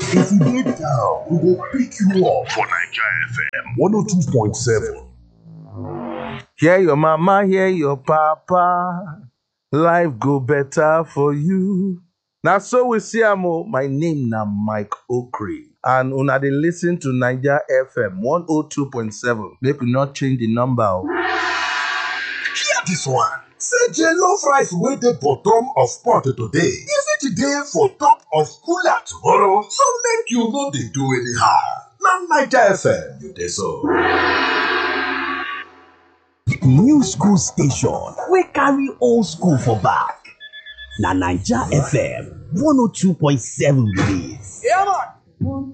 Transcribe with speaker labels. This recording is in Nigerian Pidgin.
Speaker 1: If you dey down, we go pick you up for Naija FM 102.7.
Speaker 2: Hear your mama, hear your papa. Life go better for you. Na so we see am o. My name na Mike Okri. And una dey listen to Naija FM 102.7. Make we not change the number o.
Speaker 1: Hear dis one. Say jollof rice wey dey bottom of pot today, e fit dey for top of cooler tomorrow, so make you no dey do anyhow. Na Naija FM you dey so.
Speaker 3: new school station wey carry old school for back na naija fm 102.7 be dis